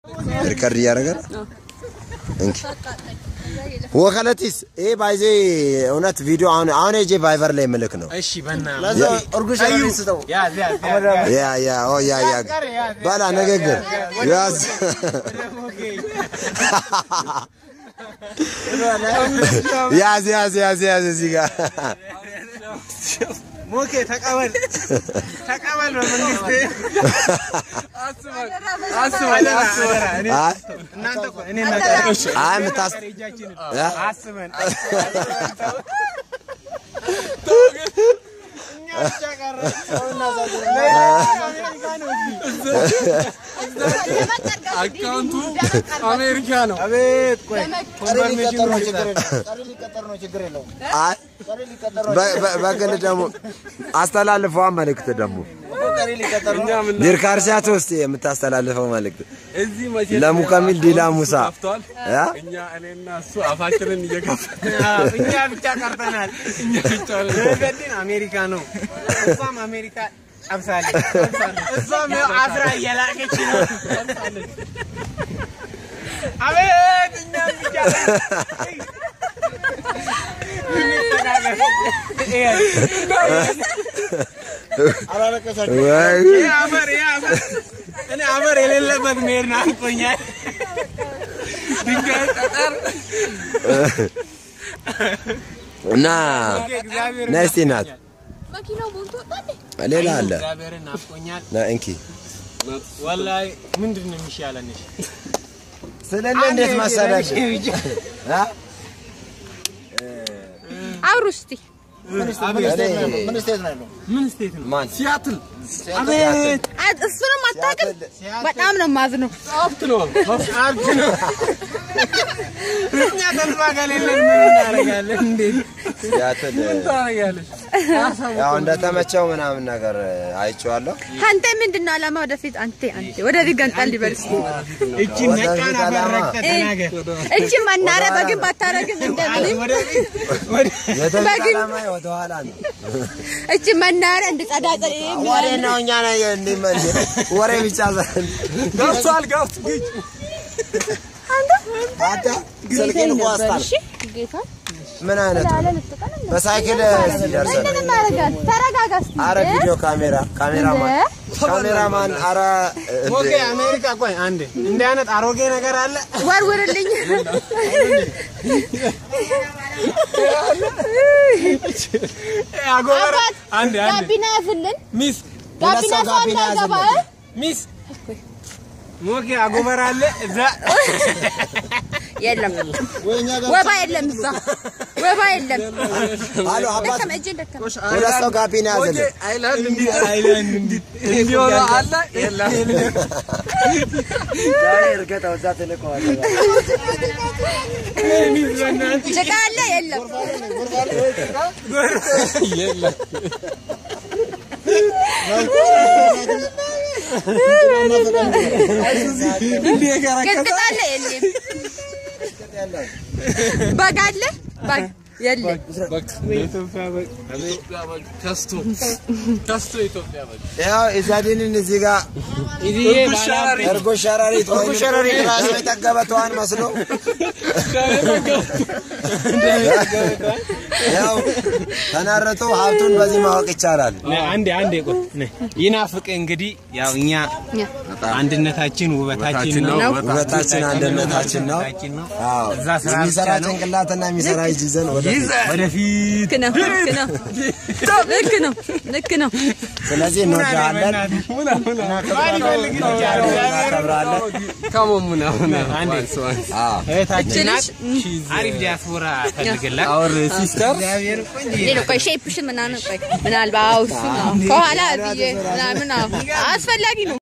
ሪከርድ እያደረገ ነው። እንኪ ወከለቲስ ይሄ ባይዜ እውነት ቪዲዮ አሁን አሁን ሄጄ ቫይቨር ላይ ምልክ ነው። እሺ በና እርጉሽ ስጠው ያዝ ያዝ ያዝ ያ ያ ኦ ያ ያ ባላ ንግግር ያዝ ያዝ ያዝ ያዝ ያዝ እዚህ ጋር ሞኬ ተቀበል ተቀበል በመንግስት አስበን አስበን አስበን አይ እናንተ እኮ እኔ እናንተ አይ የምታስ እጃችንን ያ? አስበን እኛ ብቻ ቀረ አሜሪካ ነው እዚህ አካውንቱ አሜሪካ ነው። አቤት ቆይ ሊቀጠር ነው ችግር የለውም። ቀሪ ሊቀጠር ነው ችግር የለውም። አይ ቀሪ ሊቀጠር ነው በ- በ- በግል ደግሞ አስተላልፈዋ መልእክት ደግሞ እኮ ቀሪ ሊቀጠር ነው። እኛ ምን ዲርካርሲያት ውስጥ የምታስተላልፈው መልእክት እዚህ መቼ ለሙከሚል ዲላ ሙሳ ጠፍቷል። ያ? እኛ እኔና እሱ አፋችንን እየከፈትን እኛ ብቻ ቀርተናል እኛ ብቻ ነን። ገድን አሜሪካ ነው እሷም አሜሪካ ጠብሳለች እሷም ያው አስራ እየላቀች ነው አቤት እኛም ብቻ ወይ ይህ አፈር ይህ አፈር እኔ አፈር የሌለበት መሄድ ናፍቆኛል ድንጋይ ጠጠር እና እግዚአብሔር ነስቲ ናት መኪናው ሞልቶ ወጣ እንዴ? ሌላ አለ እግዚአብሔርን ናፍቆኛል ና እንኪ ወላሂ ምንድን ነው የሚሻለን እሺ ስለለ እንዴት መሰለሽ አ? አውሩ እስቲ ምን ስቴት ነው ያለው? ምን ስቴት ነው ያለው? ምን ስቴት ነው ማን ሲያትል አቤት አ- እሱንም አታውቅም። በጣም ነው የማዝነው። ሀብት ነው። ሀብት ነው እኛ ተስፋ ከሌለን ምን እናደርጋለን እንዴት ሲያትል ታደርጊያለሽ? ያው እንደተመቸው ምናምን ነገር አይቼዋለሁ። አንተ ምንድን ነው ዓላማ? ወደፊት አንተ አንተ ወደፊት ገንጣል ሊበል እስቲ እቺ ወደፊት ነቃን ዓላማ። አፈረቅተ ተናገር እቺ መናረ በግን ባታረግም እንደምንም ወደፊት ወደ የተሻለ በግን- ዓላማ ወደ ኋላ ነው። እቺ መናረ እንድጸዳ ጸዳ ወሬ ነው እኛ ነው እንዲመን ወሬ ብቻ ዘንድ ገብቷል ገብት አንተ ስልኬን እኮ አስጣል እሺ ጌታ ምን አይነት ነው? ላለ ልትቀን በሳይክል ሲደርሰን ምን እናደርጋለን? ተረጋጋ እስቲ አረ ቪዲዮ ካሜራ ካሜራማን ካሜራማን አረ ኦኬ አሜሪካ ቆይ አንዴ እንዲህ አይነት አሮጌ ነገር አለ ወርውርልኝ። አጎበር አባት አንዴ አንዴ ጋቢና ያዝልን። ሚስ ጋቢና ሰው ሰው ጋቢና እንዳይገባ እ? ሚስ ሞኬ አጎበር አለ እዛ የለም ወይ እኛ ጋር ወባ የለም እዛ ወባ የለም። አሎ አባት ደከመ እጄን ደከመ። ሁለት ሰው ጋቢና ያዘልን አይላንድ እንዲህ አይላንድ እንዲህ እንዲሆነ አለ የለም ዛሬ እርገጠው እዛ ትልቀዋለህ ጭቃ አለ የለም። የለም ቅጥቅጥ አለ የለም። በግ አለ በግ የለም። በቃ ኢትዮጵያ በግ ኢትዮጵያ በግ ከስቶ ከስቶ ኢትዮጵያ በግ ያው ኢዛዲንን እዚህ ጋር እርጎ ሸረሪት እርጎ ሸረሪት ራሱ የጠገበ ተዋን መስሎ ያው ተናረቶ ሀብቱን በዚህ ማወቅ ይቻላል። አንዴ አንዴ ቆይ ነይ። ይናፍቅ እንግዲህ ያው እኛ አንድነታችን ውበታችን ነው ውበታችን አንድነታችን ነው። ውበታችን ነው አዎ እዛ ስራ የሚሰራ ብቻ ነው። ጭንቅላትና የሚሰራ እጅ ይዘን ወደ ወደፊት ልክ ነው ልክ ነው ልክ ነው ልክ ነው። ስለዚህ እንወዳለን፣ እናከብራለን። ከሞሙና አንዴ አዎ እህታችን ናት እችልሽ አሪፍ ዲያስፖራ ፈልግላት አወር ሲስተር እግዚአብሔር ቆንጆ ሌላ ቆይ ሼፕሽን ምናምን ቆይ ምናልባት አዎ እሱ ነው ከኋላ ብዬ ምናምን አዎ አስፈላጊ ነው።